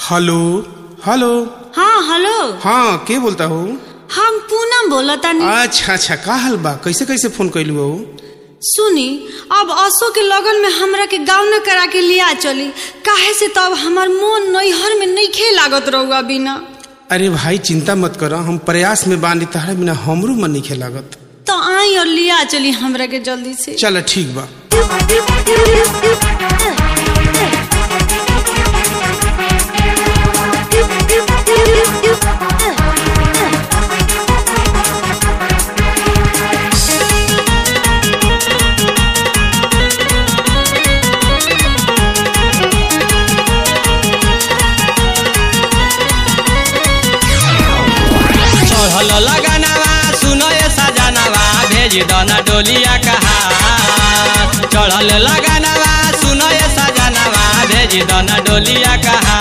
hello hello हाँ hello हाँ के बोलता हो हम पूनम बोलतानी अच्छा अच्छा का हाल बा कैसे कैसे फोन कैलू हो सुनी अब असो के लगन में हमरा के गाँव न करा के लिया चली काहे से तब हमार मोन नैहर में नइखे लागत रहुआ बिना अरे भाई चिंता मत करो हम प्रयास में बानी तहरा बिना हमरो मन नहीं लागत तो आई और लिया चली हमरा के जल्दी से चल ठीक बा चढ़ल लगनवा सुनो ये सजनवा भेज दना डोलिया कहा चढ़ल लगनवा सुनो ये सजनवा भेज दना डोलिया कहा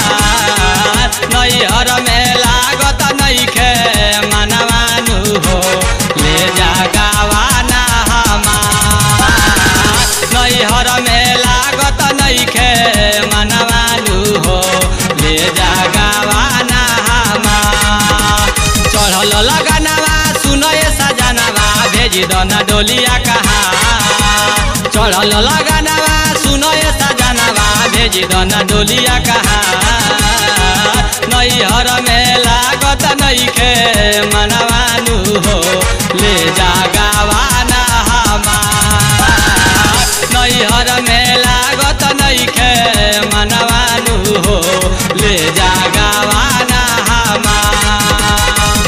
नैहर में लागत नइखे मनवानु हो ले जा गावाना हमार नैहर में लागत नइखे मनवानु हो ले जा गावाना हमार चढ़ल लगनवा सुनो ये सजनवा भेज दना डोलिया कहा चढ़ल लगनवा सुनो ये सजनवा भेज दना डोलिया कहा नैहर में लागत नइखे मनवानु हो ले जा गावाना हमार नैहर में लागत नइखे मनवानु हो ले जा गावाना हमार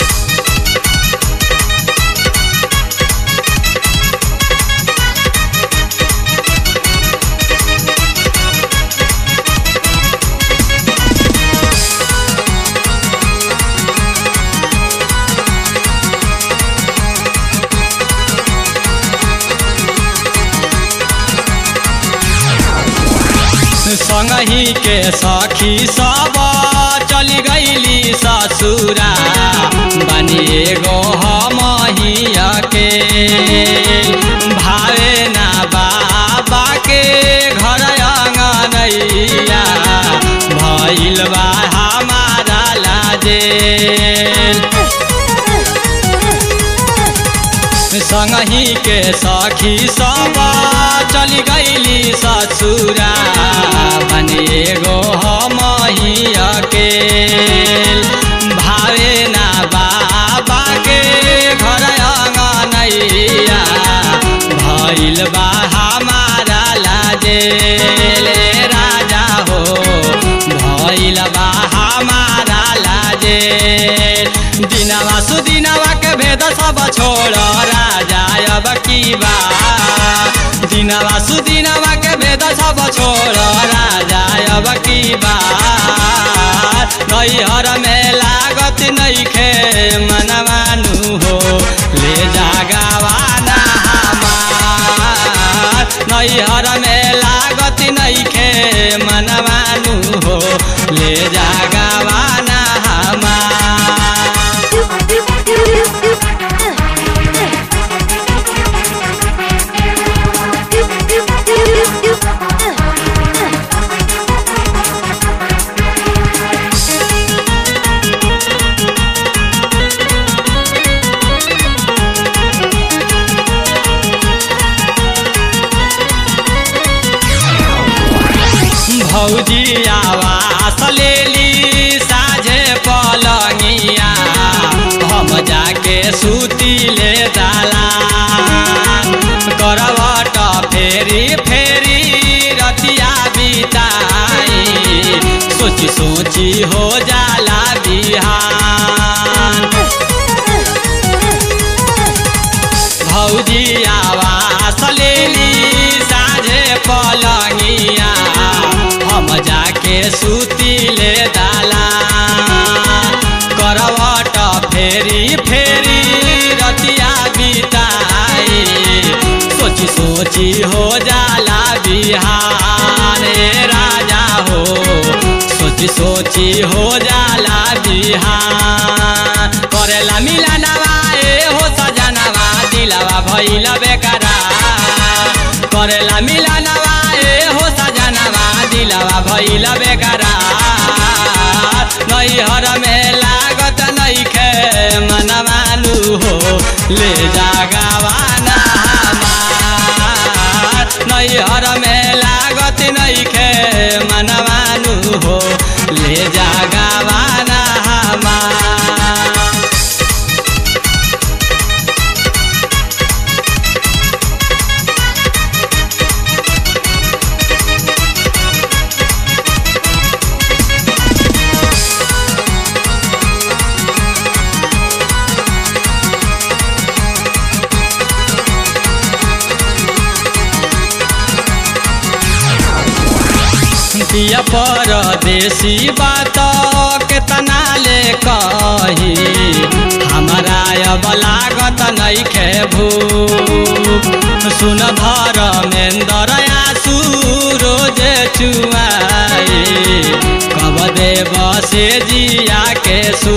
संगही के सखी सब चली गईली ससुरा बनिए गो हमहिया के भावे ना बाबा के घर अंगनैया भइल बा हमारा लाजेल संगही के सखी सब चली गईली ससुरा बनिए गो हमहिया के भावे ना बाबा के घर अंगनैया भइल बा हमारा लाजेल राजा हो भइल बा हमारा लाजेल दिनवा सुदिनवा के भेद सब छोड़ राजा अब की बा दिनवा सुदिनवा के भेद सब छोड़ राजा अब की बा नैहर में लागत नइखे मनवानु हो ले जा गावाना हमार नैहर में लागत नइखे मनवानु हो ले जा गावाना हमार भौजी आवास लेली साझे पलंगिया हम जाके सूती ले दाला करवट फेरी फेरी रतिया बिताई सोची सोची हो जाला बिहान भौजी आवास लेली साझे पलंगिया हम जाके सूती ले दाला करवट फेरी फेरी रतिया बिताई सोची सोची हो जाला बिहान ए राजा हो सोची सोची हो जाला बिहान करेला मिलनवा ए हो सजनवा दिलवा भइल बेकरा करेला मिलनवा ए हो सजनवा दिलवा भइल बेकरार नैहर में लागत नैखे मनमानु हो ले जा गवाना हमार नैहर में लागत नैखे मनमानु हो ले जा गवाना हमार दिया परदेसी बात केतना ले कही हमारा अब लागत नैखे भू सुन धर मेन्दर आसू रोज चुआई कब देव से जिया के सू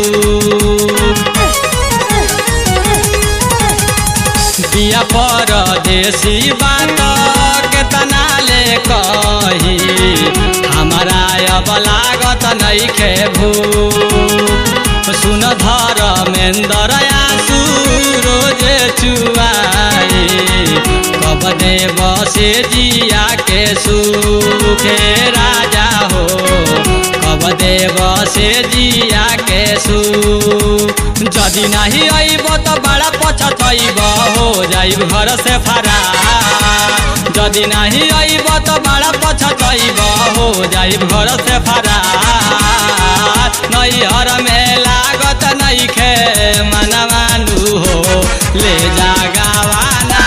दिया परदेसी बात केतना ले कही हमारा अब लागत नैखे भू सुन धर मेन्दर आसू रोज चुआई कब देव से जिया के सुखे राजा हो कब देव से जिया के सू जदि नहीं अइब त बड़ा पछतइब हो जाइब घर से फरार जदि नहीं अइब त बड़ा पछतइब हो जाइब घर से फरार नैहर में लागत नैखे मनमानु हो ले जा गवाना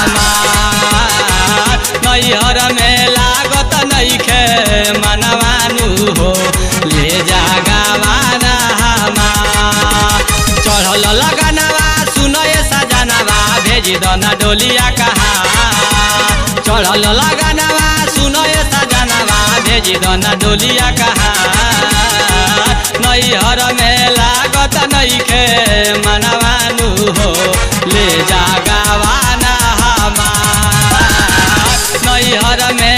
हमार नैहर में लागत नैखे मनमानु हो ले जा गवाना हमार चढ़ल लगनवा सुनय सजनवा भेज दना डोलिया कहा चढ़ल लगनवा सुनय सजनवा भेज दना डोलिया कहा नैहर में लागत नैखे मनवानु हो ले जा गवाना हमार नैहर में